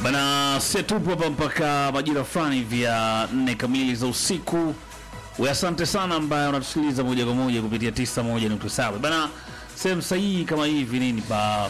Bana, sisi tupo hapa mpaka majira fulani vya nne kamili za usiku. We, asante sana ambaye unatusikiliza moja kwa moja kupitia 91.7. Bana, sehemu sahihi kama hivi nini pa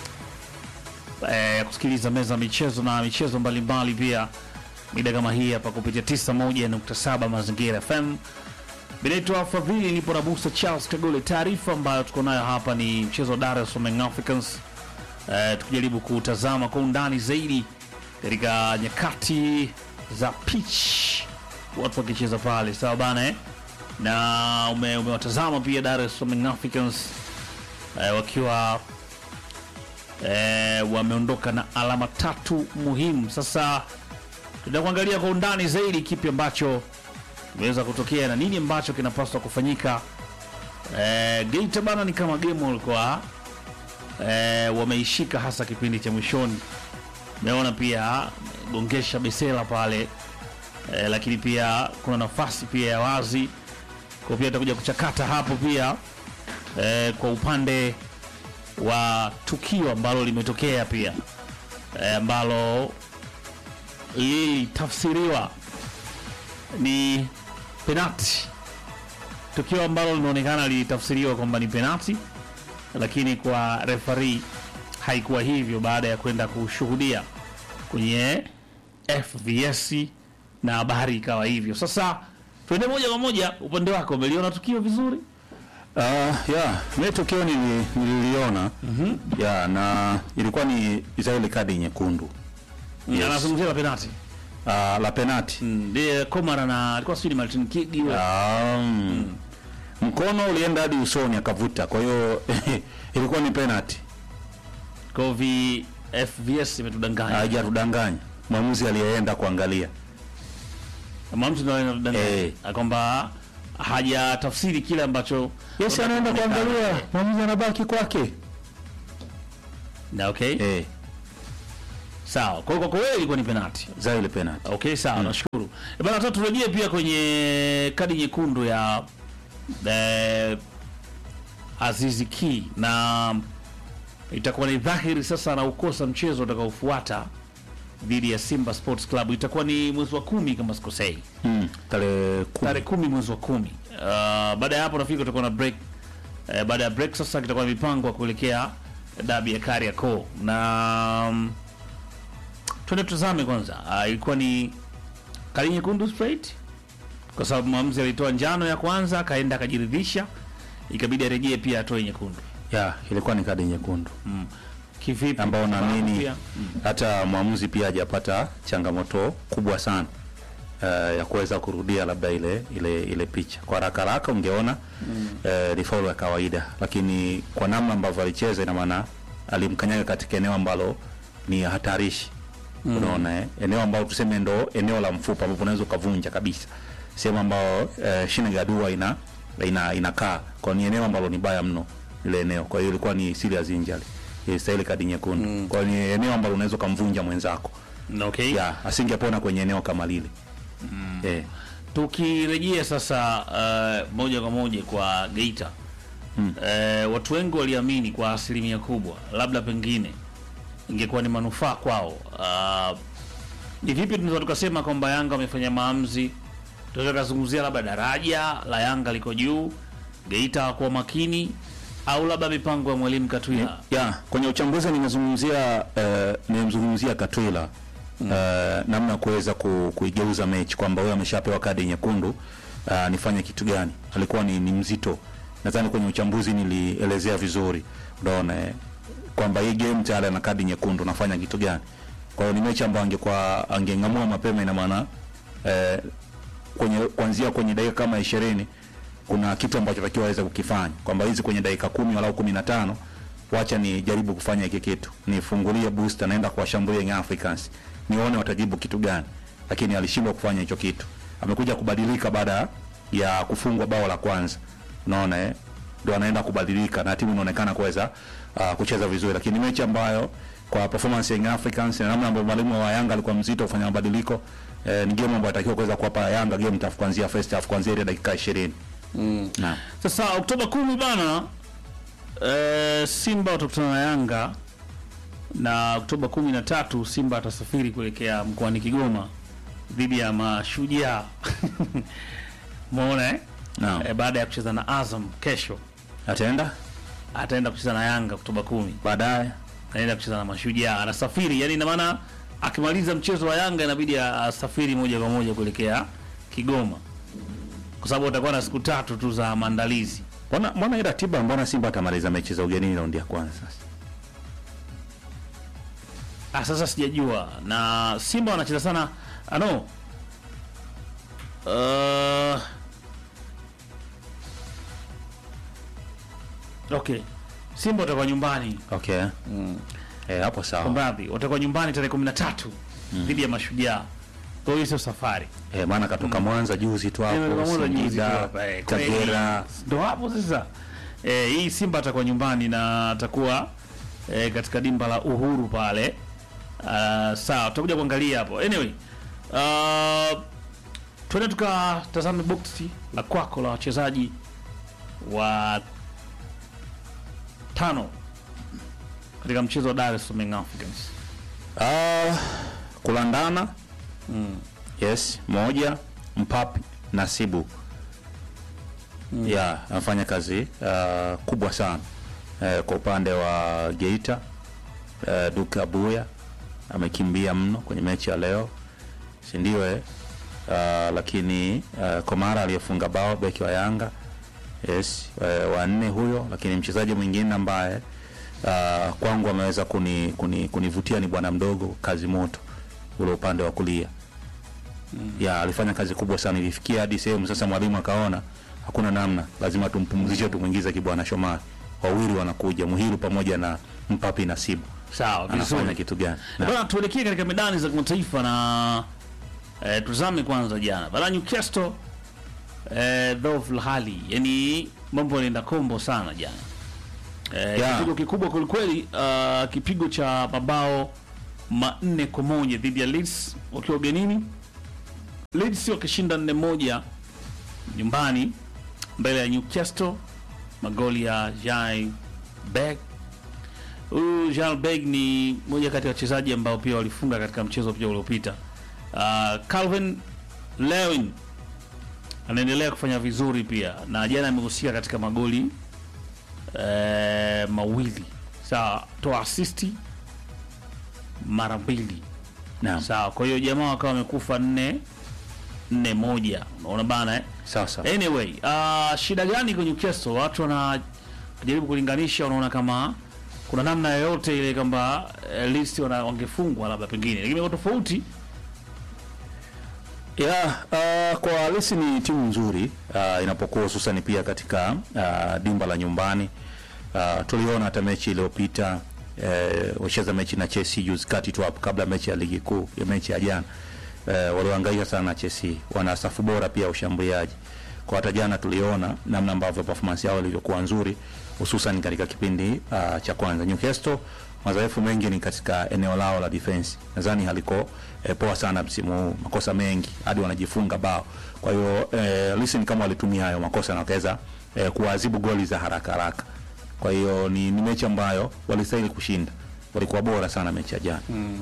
eh, kusikiliza meza ya michezo na michezo mbalimbali pia mida kama hii hapa kupitia 91.7 Mazingira FM. Binaitwa Fadhili, nipo na Musa Charles Kagole. Taarifa ambayo tuko nayo hapa ni mchezo wa Dar es Salaam Young Africans eh, tukijaribu kutazama kwa undani zaidi katika nyakati za pitch watu wakicheza pale, sawa bana eh? na ume, umewatazama pia Dar es Salaam Young Africans eh, wakiwa eh, wameondoka na alama tatu muhimu. Sasa tutakuangalia kwa undani zaidi kipi ambacho kimeweza kutokea na nini ambacho kinapaswa kufanyika. Eh, Geita bana ni kama game walikuwa eh, wameishika hasa kipindi cha mwishoni. Meona pia gongesha Besela pale eh, lakini pia kuna nafasi pia ya wazi kwa pia takuja kuchakata hapo pia eh, kwa upande wa tukio ambalo limetokea pia eh, ambalo lilitafsiriwa ni penati, tukio ambalo linaonekana lilitafsiriwa kwamba ni penati, lakini kwa refari haikuwa hivyo, baada ya kwenda kushuhudia kwenye FVS na habari ikawa hivyo. Sasa tuende moja kwa moja, upande wako umeliona tukio vizuri? Uh, ya mimi tukio nili- nililiona ya na ilikuwa ni za ile kadi nyekundu Yes. Anazungumzia la penati uh, la penati ndiye Komara na alikuwa sijui ni Martin Kigi yule. um, mkono ulienda hadi usoni akavuta, kwa hiyo ilikuwa ni penati, Kwa hiyo vi FVS imetudanganya. hajatudanganya mwamuzi aliyeenda kuangalia Kama mtu ndio anadanganya Eh. kwamba hajatafsiri kile ambacho yes, anaenda kuangalia, mwamuzi anabaki kwake na okay. eh, Sawa. Kwa hiyo kwa kweli ilikuwa ni penalty. za ile penati Okay, sawa, nashukuru. E bana, sasa turejee pia kwenye kadi nyekundu ya eh, Azizi Ki na itakuwa ni dhahiri sasa anaukosa mchezo utakaofuata dhidi ya Simba Sports Club. Itakuwa ni mwezi wa kumi kama sikosei. mm, tarehe kumi. tarehe kumi mwezi wa kumi. Uh, baada ya hapo nafikiri kutakuwa na break. Uh, baada ya break sasa kitakuwa na mipango ya kuelekea dabi ya Kariakoo na um, twende tutazame kwanza. Uh, ilikuwa ni kadi nyekundu straight kwa sababu mwamuzi alitoa njano ya kwanza akaenda akajiridhisha, ikabidi arejee pia atoe nyekundu. ya ilikuwa ni kadi nyekundu Kivipi? ambao Kwa sababu naamini pia- hata mwamuzi pia hajapata changamoto kubwa sana uh, ya kuweza kurudia labda ile ile ile picha kwa haraka haraka ungeona eh, ni faulu ya kawaida, lakini kwa namna ambavyo alicheza, ina maana alimkanyaga katika eneo ambalo ni hatarishi unaona eh? eneo ambalo tuseme ndo eneo la mfupa ambapo unaweza ukavunja kabisa, sehemu ambayo eh, shina ya dua ina ina inakaa kwa ni eneo ambalo ni baya mno ile eneo. Kwa hiyo ilikuwa ni serious injury, ilistahili kadi nyekundu. Kwa hiyo ni eneo ambalo unaweza ukamvunja mwenzako, Okay. ya asingepona kwenye eneo kama lile eh. Tukirejea sasa uh, moja kwa moja kwa Geita Mm. uh, watu wengi waliamini kwa asilimia kubwa labda pengine ingekuwa ni manufaa kwao. Uh, ni vipi tunaweza tukasema kwamba Yanga wamefanya maamuzi? Tunaweza tukazungumzia labda daraja la Yanga liko juu, Geita hawakuwa makini, au labda mipango ya mwalimu Katwila. ya kwenye uchambuzi nimezungumzia eh, nimemzungumzia Katwila eh, namna ya kuweza ku, kuigeuza mechi kwamba huyo ameshapewa kadi nyekundu uh, nifanye kitu gani? Alikuwa ni, ni mzito. Nadhani kwenye uchambuzi nilielezea vizuri, unaona eh, kwamba hii game tayari ana kadi nyekundu, nafanya kitu gani? Kwa hiyo ni mechi ambayo angekuwa angeng'amua mapema, ina maana eh, kwenye kuanzia kwenye dakika kama ishirini kuna kitu ambacho takiwa aweze kukifanya kwamba hizi kwenye dakika kumi walau kumi na tano wacha ni jaribu kufanya hiki kitu, nifungulie booster, naenda kuwashambulia Young Africans, nione watajibu kitu gani, lakini alishindwa kufanya hicho kitu. Amekuja kubadilika baada ya kufungwa bao la kwanza, unaona eh, ndo anaenda kubadilika na timu inaonekana kuweza uh, kucheza vizuri, lakini mechi ambayo kwa performance ya Young Africans na namna ambayo mwalimu wa Yanga alikuwa mzito kufanya mabadiliko eh, ni game ambayo atakiwa kuweza kuwapa Yanga game tough kuanzia first half kuanzia ile dakika 20 mm. Naam. Sasa Oktoba kumi bana, eh, Simba watakutana na Yanga na Oktoba kumi na tatu Simba atasafiri kuelekea mkoani Kigoma dhidi ya Mashujaa umeona eh? Naam. Eh, baada ya kucheza na Azam kesho Ataenda ataenda kucheza na Yanga Oktoba kumi baadaye. anaenda kucheza na Mashujaa, anasafiri yani, ina maana akimaliza mchezo wa Yanga inabidi asafiri moja kwa moja kuelekea Kigoma, kwa sababu atakuwa na siku tatu tu za maandalizi. Mbona mbona hii ratiba, mbona Simba atamaliza mechi za ugenini raundi ya kwanza sasa? Ah, sasa sijajua na Simba wanacheza sana ano uh, okay, Simba watakuwa nyumbani Okay. Eh, hapo sawa. Mradhi watakuwa nyumbani tarehe kumi na tatu dhidi ya Mashujaa. Kwa hiyo sio safari Eh, maana katoka Mwanza juzi tu Eh, hapo, pamoja juzi tu Singida, hapa, eh, kweli. Kagera. ndo hapo sasa. Eh, hii Simba atakuwa nyumbani na atakuwa eh, katika dimba la Uhuru pale. Uh, sawa, tutakuja kuangalia hapo. Anyway, uh, twende tukatazame boksi la kwako la wachezaji wa tano katika mchezo wa Dar es Salaam Young Africans. Ah, kulandana. Yes, moja Mpapi Nasibu. Yeah, anafanya kazi ah, kubwa sana eh, kwa upande wa Geita. Eh, Duke Abuya amekimbia mno kwenye mechi ya leo, si ndio? Eh? Ah, lakini ah, Komara aliyefunga bao beki wa Yanga yes, eh, wa nne huyo, lakini mchezaji mwingine ambaye ah, kwangu ameweza kuni, kuni, kunivutia ni bwana mdogo kazi moto ule upande wa kulia ya alifanya kazi kubwa sana, ilifikia hadi sehemu sasa mwalimu akaona hakuna namna, lazima tumpumzishe, tumwingize Kibwana Shomari. Wawili wanakuja Muhiru pamoja na Mpapi Nasibu, Sawa, anafanya vizuri. kitu gani? Na- Bwana, tuelekee katika medani za kimataifa na eh, tuzame kwanza jana bana Newcastle eh, dhofu la hali yani mambo yanaenda kombo sana jana eh, Yeah. kipigo kikubwa kwelikweli uh, kipigo cha mabao manne kwa moja dhidi ya Leeds wakiwa ugenini Leeds wakishinda nne moja nyumbani mbele ya Newcastle magoli ya Jai Beck Huyu Jean Beg ni moja kati ya wachezaji ambao pia walifunga katika mchezo pia uliopita. Uh, Calvin Lewin anaendelea kufanya vizuri pia na jana amehusika katika magoli eh, mawili. Sawa, toa asisti mara mbili. Naam, Sawa, kwa hiyo jamaa wakawa wamekufa nne nne moja. Unaona bana eh? sawa sawa. Anyway, uh, shida gani kwenye Newcastle? Watu wanajaribu kulinganisha, wanaona kama kuna namna yoyote ile kwamba uh, Leeds wana- wangefungwa labda pengine, lakini kwa tofauti Yeah, uh, kwa Leeds ni timu nzuri uh, inapokuwa hususan pia katika uh, dimba la nyumbani. Uh, tuliona hata mechi iliyopita eh, wacheza mechi na Chelsea juzi kati tu hapo kabla mechi ya ligi kuu ya mechi ya jana eh, waliohangaika sana na Chelsea. Wana safu bora pia ya ushambuliaji. Kwa hata jana tuliona namna ambavyo performance yao ilivyokuwa nzuri hususan katika kipindi uh, cha kwanza. Newcastle madhaifu mengi ni katika eneo lao la defense. Nadhani haliko eh, poa sana msimu huu, makosa mengi hadi wanajifunga bao. Kwa hiyo eh, listen kama walitumia hayo makosa na wakaweza eh, kuadhibu goli za haraka haraka. Kwa hiyo ni, ni mechi ambayo walistahili kushinda, walikuwa bora sana mechi ya jana.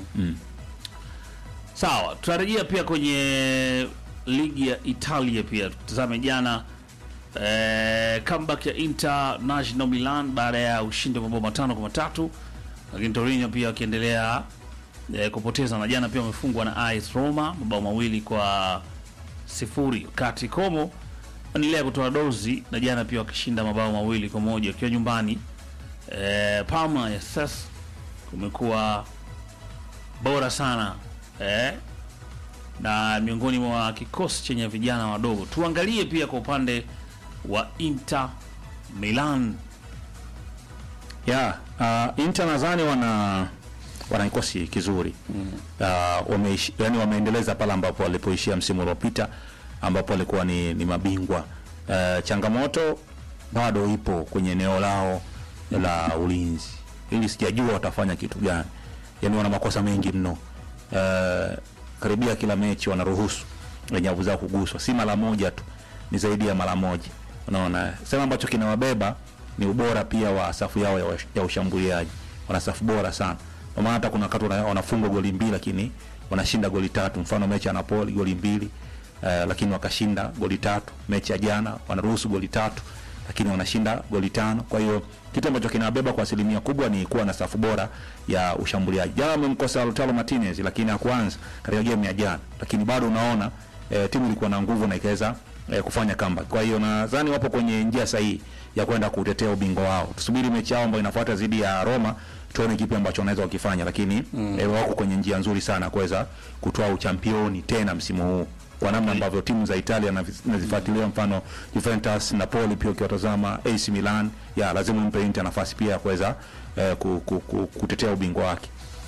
sawa. Tutarejea pia kwenye ligi ya Italia pia tutazame jana eh, comeback ya International Milan baada ya ushindi wa mabao matano kwa matatu, lakini Torino pia wakiendelea eh, kupoteza na jana pia wamefungwa na AS Roma mabao mawili kwa sifuri, wakati Como wanaendelea kutoa dozi na jana pia wakishinda mabao mawili kwa moja wakiwa nyumbani. Eh, Parma ya sasa kumekuwa bora sana eh, na miongoni mwa kikosi chenye vijana wadogo. Tuangalie pia kwa upande wa Inter Milan. Yeah, uh, Inter nadhani wana wana kikosi kizuri mm. Uh, wameishi, yani wameendeleza pale ambapo walipoishia msimu uliopita ambapo walikuwa ni, ni mabingwa. Uh, changamoto bado ipo kwenye eneo lao la ulinzi, ili sijajua watafanya kitu gani. Yani wana makosa mengi mno. Uh, karibia kila mechi wanaruhusu nyavu zao kuguswa, si mara moja tu, ni zaidi ya mara moja. Unaona, sema ambacho kinawabeba ni ubora pia wa safu yao ya, wash- ya ushambuliaji. Wana safu bora sana, Kwa maana hata kuna wakati wana- wanafungwa goli mbili lakini wanashinda goli tatu. Mfano mechi ya Napoli goli mbili eh, lakini wakashinda goli tatu. Mechi ya jana wanaruhusu goli tatu lakini wanashinda goli tano. Kwa hiyo kitu ambacho kinawabeba kwa asilimia kubwa ni kuwa na safu bora ya ushambuliaji. Jana wamemkosa Lautaro Martinez, lakini hakuanza katika game ya jana, lakini bado unaona eh, timu ilikuwa na nguvu na ikaweza eh, kufanya comeback. Kwa hiyo nadhani wapo kwenye njia sahihi ya kwenda kutetea ubingwa wao. Tusubiri mechi yao ambayo inafuata dhidi ya Roma tuone kipi ambacho wanaweza wakifanya, lakini mm. eh, wako kwenye njia nzuri sana kuweza kutoa uchampioni tena msimu huu kwa namna ambavyo timu za Italia navi- nazifuatilia, mfano Juventus, Napoli, pia ukiwatazama AC Milan, ya lazima umpe Inter nafasi pia ya kuweza eh, ku, ku, ku, kutetea ubingwa wake.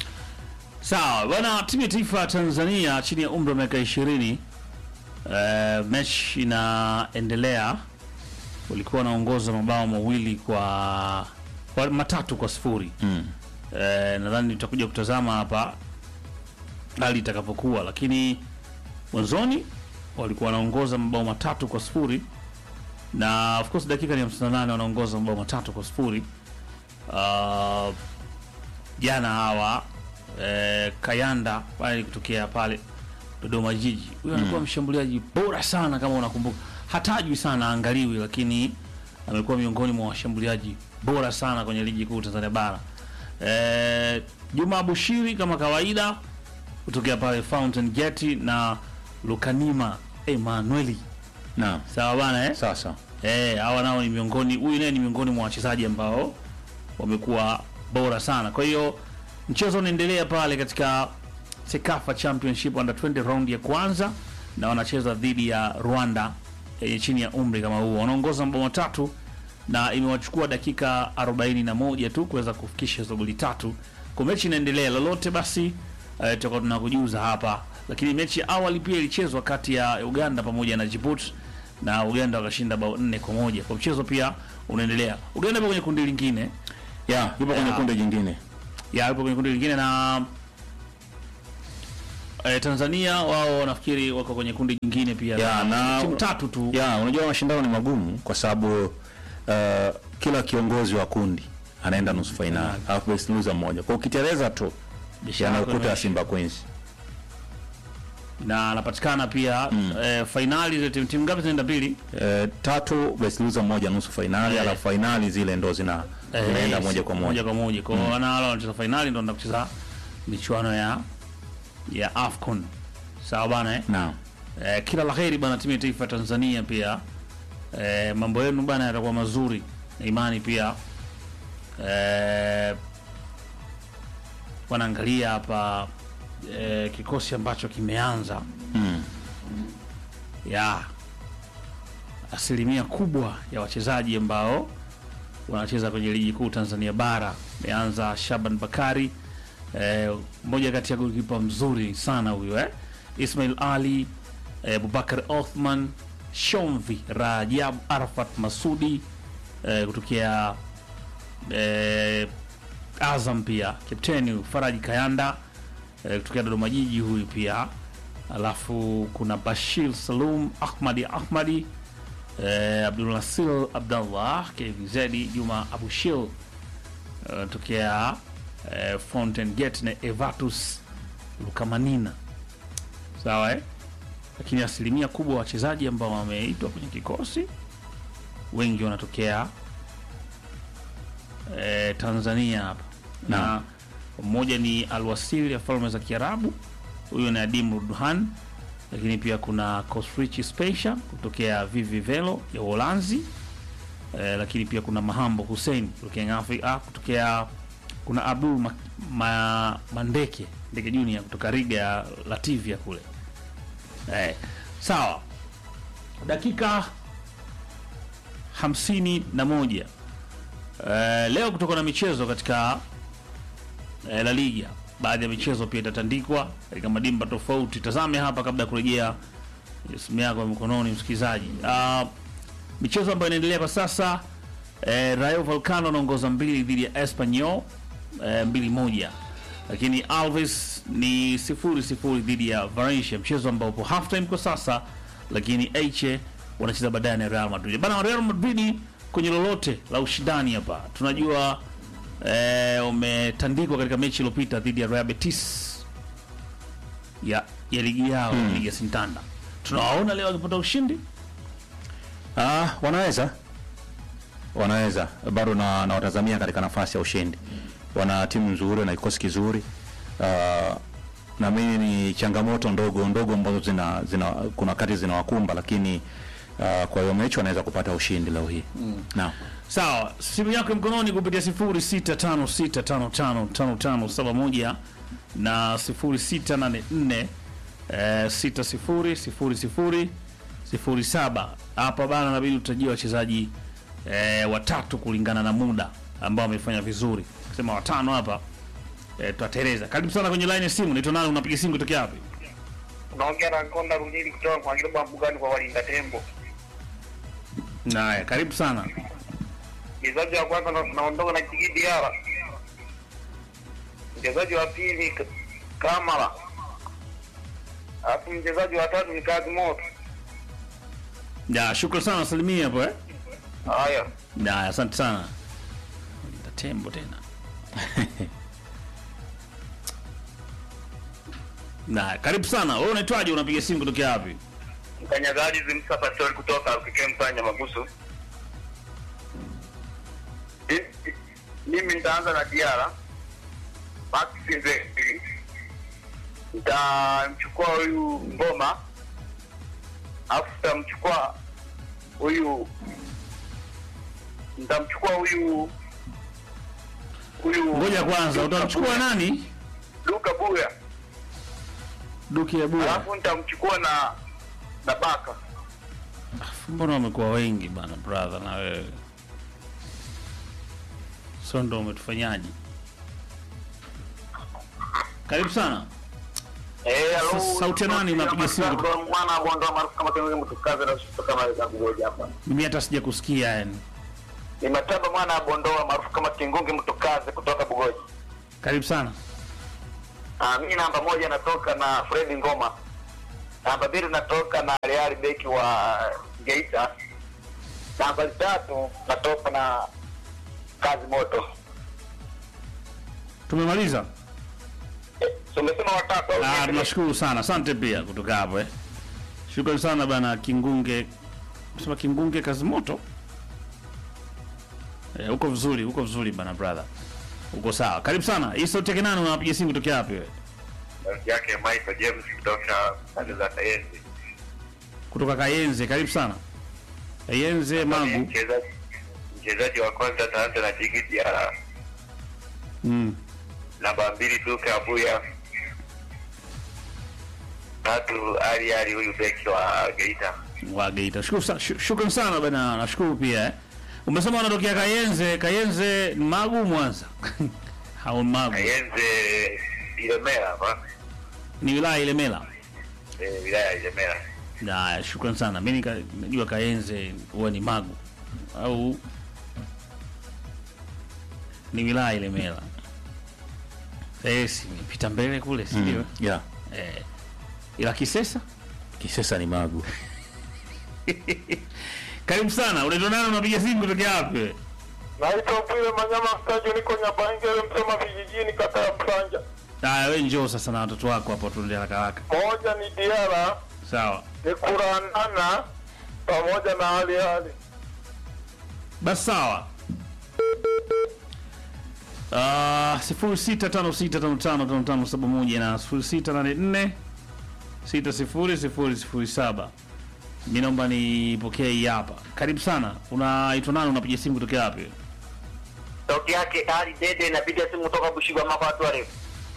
Sawa bwana, timu ya taifa ya Tanzania chini ya umri wa miaka ishirini uh, mechi inaendelea. Walikuwa wanaongoza mabao mawili kwa, kwa matatu kwa sifuri Mm. Eh, nadhani tutakuja kutazama hapa hali itakapokuwa, lakini mwanzoni walikuwa wanaongoza mabao matatu kwa sifuri na of course dakika ni 58 wanaongoza mabao matatu kwa sifuri. Ah, jana hawa eh, Kayanda pale kutokea pale Dodoma Jiji, huyo anakuwa mshambuliaji bora sana, kama unakumbuka, hatajwi sana, angaliwi, lakini amekuwa miongoni mwa washambuliaji bora sana kwenye ligi kuu Tanzania bara. Eh, Juma Bushiri kama kawaida kutokea pale Fountain Gate na Lukanima Emanueli, Naam. sawa bana eh? Sasa Eh, hawa nao ni miongoni, huyu naye ni miongoni mwa wachezaji ambao wamekuwa bora sana. Kwa hiyo mchezo unaendelea pale katika Sekafa Championship under 20 round ya kwanza, na wanacheza dhidi ya Rwanda yenye chini ya umri kama huo. Wanaongoza mabao matatu na imewachukua dakika 41 tu kuweza kufikisha hizo goli tatu. Kwa mechi inaendelea, lolote basi eh, tutakuwa tunakujuza hapa, lakini mechi ya awali pia ilichezwa kati ya Uganda pamoja na Djibouti na Uganda wakashinda bao nne kwa moja. Kwa mchezo pia unaendelea. Uganda ipo kwenye kundi lingine ya yupo kwenye Ya. kundi jingine. ya ipo kwenye kundi lingine na eh, Tanzania wao nafikiri wako kwenye kundi jingine pia Ya, na- timu tatu tu Ya, unajua mashindano ni magumu kwa sababu uh, kila kiongozi wa kundi anaenda nusu fainali, alafu best loser mmoja. Kwa ukiteleza tu Biashara yana yako ukuta ya imeisha. Simba Queens. na anapatikana pia eh, fainali zile timu timu ngapi zinaenda mbili Eh, tatu best loser mmoja nusu fainali, Eh. alafu fainali zile ndo zina Eh, zinaenda yes, moja kwa moja. moja kwa moja kwa hiyo wana wale wanacheza fainali ndio wanaenda kucheza michuano ya ya AFCON sawa bana eh? Naam. Eh, kila laheri bana timu ya taifa ya Tanzania pia eh, mambo yenu bana yatakuwa mazuri na imani pia eh, wanaangalia hapa eh, kikosi ambacho kimeanza Mm. ya asilimia kubwa ya wachezaji ambao wanacheza kwenye ligi kuu Tanzania bara. Ameanza Shaban Bakari eh, mmoja kati ya golikipa mzuri sana huyo eh. Ismail Ali eh, Abubakar Othman Shomvi Rajab Arafat Masudi eh, kutokea eh, Azam pia kapteni Faraji Kayanda eh, kutokea Dodoma Jiji huyu pia alafu kuna Bashir Salum Ahmadi Ahmadi eh, Abdulnasir Abdallah KVZ Juma Abushil eh, tokea eh, Fountain Gate na Evatus Lukamanina sawa eh? Lakini asilimia kubwa wachezaji ambao wameitwa kwenye kikosi wengi wanatokea eh, Tanzania hapa na Naam. mmoja ni Alwasili ya Falme za Kiarabu, huyo ni Adim Rudhan, lakini pia kuna Kosrichi Special kutokea Vivi Velo ya Uholanzi eh, lakini pia kuna Mahambo Hussein kutokea Afrika, kutokea kuna Abdul ma, ma, Mandeke Ndeke Junior kutoka Riga ya Lativia kule eh, sawa dakika hamsini na moja eh, leo kutoka na michezo katika eh, La Liga. Baadhi ya michezo pia itatandikwa katika madimba tofauti. Tazame hapa kabla ya kurejea simu yako ya mkononi, msikilizaji. Uh, michezo ambayo inaendelea kwa sasa eh, Rayo Vallecano anaongoza mbili dhidi ya Espanyol eh, mbili moja, lakini Alves ni sifuri sifuri dhidi ya Valencia, mchezo ambao upo half time kwa sasa, lakini Elche wanacheza baadaye na Real Madrid. Bana, Real Madrid kwenye lolote la ushindani hapa tunajua eh, umetandikwa katika mechi iliyopita dhidi ya Real Betis ya, ya ligi yao ligi ya Sintanda. Tunawaona leo wakipata ushindi Ah, wanaweza wanaweza bado na nawatazamia katika nafasi ya ushindi. Wana timu nzuri na kikosi kizuri. Ah, na mimi ni changamoto ndogo ndogo ambazo zina, zina kuna wakati zinawakumba, lakini ah, kwa hiyo mechi wanaweza kupata ushindi leo hii mm. Naam. Sawa, simu yako ya mkononi kupitia 0656555571 na 0684 eh, 600007. Hapa bana, inabidi utajia wachezaji eh, watatu kulingana na muda ambao wamefanya vizuri. Sema watano hapa eh, tutatereza. Karibu sana kwenye line ya simu. Naitwa nani? Unapiga simu kutoka wapi? Unaongea na Konda Rujili kutoka kwa Kilomba Mbugani kwa walinda tembo. Haya, karibu sana. Mchezaji wa kwanza na- naondoka na Jigidi Yara. Mchezaji wa pili K- Kamara. Alafu mchezaji wa tatu ni Kazi Moto. Ya, shukrani sana, salimia hapo eh. Haya. Ya, asante sana. Walinda tembo tena. Na karibu sana. Wewe unaitwaje? Unapiga simu kutoka wapi? Mkanyagaji Zimsa Pastori kutoka Kike Msanya Magusu. I- i- Mimi nitaanza na Diara. Max Nzeki. Nitamchukua huyu Ngoma. Alafu nitamchukua huyu nitamchukua huyu huyu Ngoja kwanza, utamchukua nani? Luka Buya. Duki ya Bua. Alafu nitamchukua na na Baka. Mbona wamekuwa wengi bana brother na wewe? So ndo umetufanyaje? Karibu sana. Eh, Sa- sauti ya nani unapiga simu kutoka- Mwana bondoa maarufu kama tengo mtukaze na kutoka mali za kugoja hapa. Mimi hata sija kusikia yani. Ni mataba mwana bondoa maarufu kama Kingungi mtukaze kutoka Bugoji. Karibu sana. Ah, mimi namba moja natoka na Fred Ngoma. Namba mbili natoka na Real beki wa Geita. Namba tatu natoka na Kazi Moto. Tumemaliza. Eh, so umesema watatu au Ah, niendelee? tunashukuru sana. Asante pia kutoka hapo eh. Shukrani sana bana Kingunge. Sema Kingunge kazi moto. Eh, uko vizuri, uko vizuri bana brother. Uko sawa. Karibu sana. Hii sauti yake nani unapiga simu kutoka wapi wewe? Sauti yake Michael James kutoka pande za Kayenzi. Kutoka Kayenze. Karibu sana. Kayenze Magu. Mchezaji mchezaji wa kwanza ataanza na Jigi Diara. Mm. Namba mbili Duke Abuya. Tatu Ali Ali huyu beki wa Geita. Wa Geita. Shukuru sana. shu- Shukrani sana bana. Nashukuru pia eh. Umesema unatokea Kayenze. Kayenze ni Magu Mwanza. Hao Magu. Kayenze Ilemela hapa. Ni wilaya Ilemela. Eh, wilaya ya Ilemela. Haya, shukrani sana. Mimi nika- najua Kayenze huwa ni Magu au ni wilaya Ilemela. Sasa nimepita mbele kule, si ndio? Mm. Yeah. Eh, ila Kisesa. Kisesa ni Magu. Karibu sana. Unaitwa nani? Unapiga simu kutoka wapi? wewe? Naitwa Bwile Manyama Stadio, niko Nyabangele, Msoma vijijini, kata ya Msanja. Haya, wewe njoo sasa na watoto wako hapo, tuende haraka haraka. Moja ni Diara, Sawa. ni Kuranana pamoja na Ali Ali. Basi sawa. Uh, sifuri sita tano sita tano tano tano tano saba moja na sifuri sita nane nne sita sifuri sifuri sifuri saba. Mi naomba nipokee hii hapa. Karibu sana. Unaitwa nani? Unapiga simu kutokea wapi? Sauti yake Ali Dede, napiga simu kutoka Bushigwa mako watu warefu.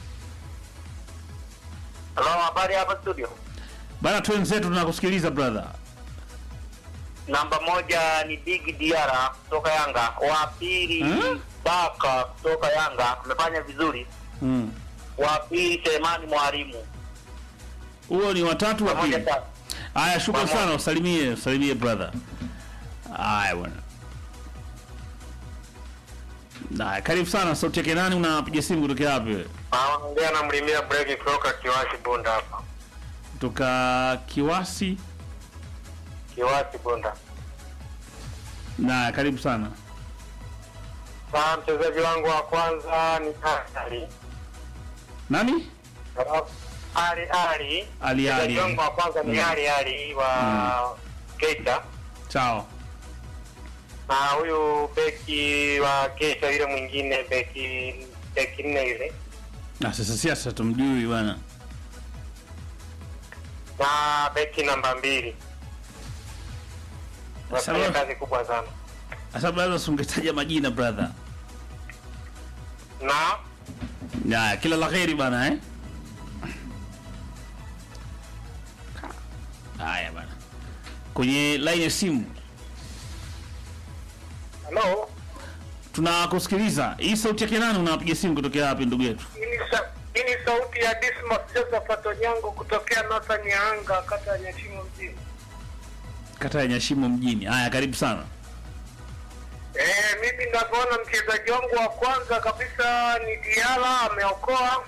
Halo, habari hapa studio. Bana, twenzetu tunakusikiliza brother. Namba moja ni Big Diara kutoka Yanga, wa pili Hmm? Baka kutoka Yanga, amefanya vizuri. Mm. Wa pili Selemani Mwalimu, Huo ni watatu wa pamoja pili. sana. Haya, shukrani Pamoja. sana, usalimie, usalimie brother. Haya bwana. Haya, karibu sana. Sauti yake nani? Unapiga simu kutokea wapi wewe? Anaongea na mlimia breki kutoka Kiwasi Bunda hapa. Kutoka Kiwasi. Kiwasi Bunda. Na karibu sana. Na mchezaji wangu wa kwanza ni Ali. Nani? Ali Ali. Ali Mchezaji Ali. wangu wa kwanza ni Mm. Ali Ali wa Keita. Sawa. Na huyu beki wa Keita yule mwingine beki beki nne yule. Na sasa siasa tumjui bwana. Na beki namba mbili. Wanafanya Sawa. kazi kubwa sana. Sasa brother, usingetaja majina brother. Na Ya, kila la kheri bana eh. Haya bana. Kwenye line ya simu Hello. tunakusikiliza. Hii sauti yake nani unapiga simu kutokea wapi ndugu yetu? Hii ni sa- hii ni sauti ya Dismas Josephat Onyango kutokea Northern Nyanga, kata ya Nyashimo mjini. Kata ya Nyashimo mjini. Haya, karibu sana. Eh, mimi ninavyoona mchezaji wangu wa kwanza kabisa ni Diala, ameokoa.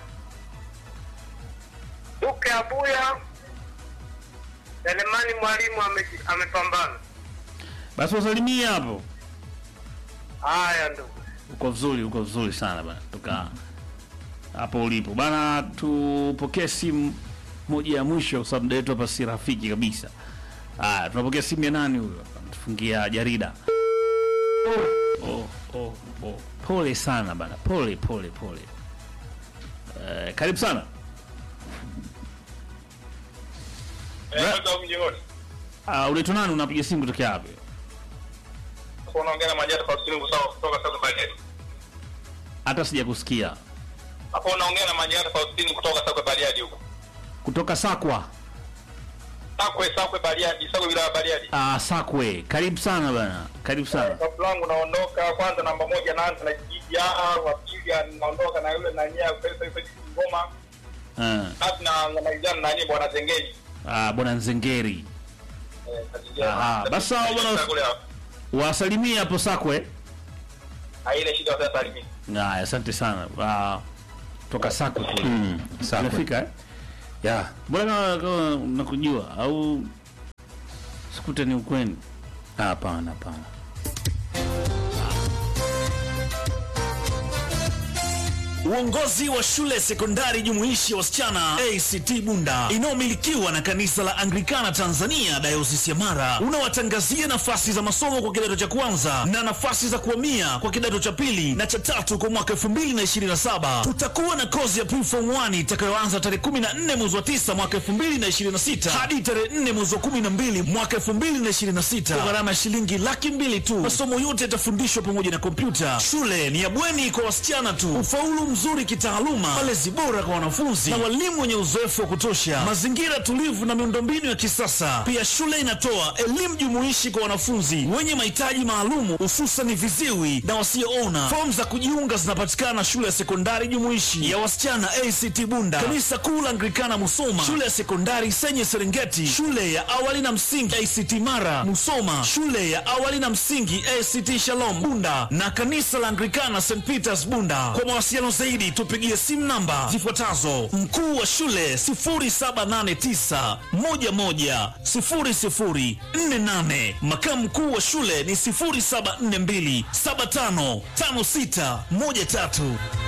Duke Abuya, Selemani Mwalimu ame- amepambana. Basi wasalimie hapo. Haya ndugu. Uko vizuri, uko vizuri sana bana. Toka hapo ulipo. Bana tupokee simu moja ya mwisho kwa sababu muda wetu hapa si rafiki kabisa. Haya, tunapokea simu ya nani huyo? Tufungia jarida. Oh, oh, oh. Pole sana bana. Pole, pole, pole. Eh, karibu sana. Uh, unaitwa nani? Unapiga simu kutokea wapi? Unaongea na Majata Faustini kutoka kutoka Sasa Bariadi. Hata sijakusikia. Hapo unaongea na Majata Faustini kutoka Sasa Bariadi huko. Kutoka Sakwa. Sakwe Sakwe Bariadi, Sakwe wilaya Bariadi. Ah, Sakwe. Karibu sana bana. Karibu sana. Kabla langu naondoka kwanza namba moja naanza na Jiji ya wa pili naondoka na yule na nia pesa pesa ngoma. Ah, Basi na namalizana na nani bwana Zengeli. ah bwana Nzengeri. Eh, kazi njema. Aha, basi sawa bwana. Kule hapo. Wasalimie hapo Sakwe. Haina shida sasa salimini. Haya, asante sana. Ah, toka Sakwe kule. Mm, sawa. Unafika eh? Ya, Mbona kama kama nakujua au sikute ni ukweli? hapana, hapana. Uongozi wa shule sekondari jumuishi ya wasichana ACT Bunda inayomilikiwa na kanisa la Anglikana Tanzania dayosisi ya Mara unawatangazia nafasi za masomo kwa kidato cha kwanza na nafasi za kuhamia kwa kidato cha pili na cha tatu kwa mwaka 2027. Tutakuwa na kozi ya preform 1 itakayoanza tarehe 14 mwezi wa 9 mwaka 2026 hadi tarehe 4 mwezi wa 12 mwaka 2026 kwa gharama ya shilingi laki mbili tu. Masomo yote yatafundishwa pamoja na kompyuta. Shule ni ya bweni kwa wasichana tu. Ufaulu mzuri kitaaluma, malezi bora kwa wanafunzi na walimu wenye uzoefu wa kutosha, mazingira tulivu na miundombinu ya kisasa. Pia shule inatoa elimu jumuishi kwa wanafunzi wenye mahitaji maalumu, hususan viziwi na wasioona. Fomu za kujiunga zinapatikana shule ya sekondari jumuishi ya wasichana ACT Bunda, kanisa kuu la Anglikana Musoma, shule ya sekondari Senye Serengeti, shule ya awali na msingi ACT Mara Musoma, shule ya awali na msingi ACT Shalom Bunda na kanisa la Anglikana St Peters Bunda. Kwa mawasiliano zaidi tupigie simu namba zifuatazo: mkuu wa shule 0789 11 0048, makamu mkuu wa shule ni 0742 755613.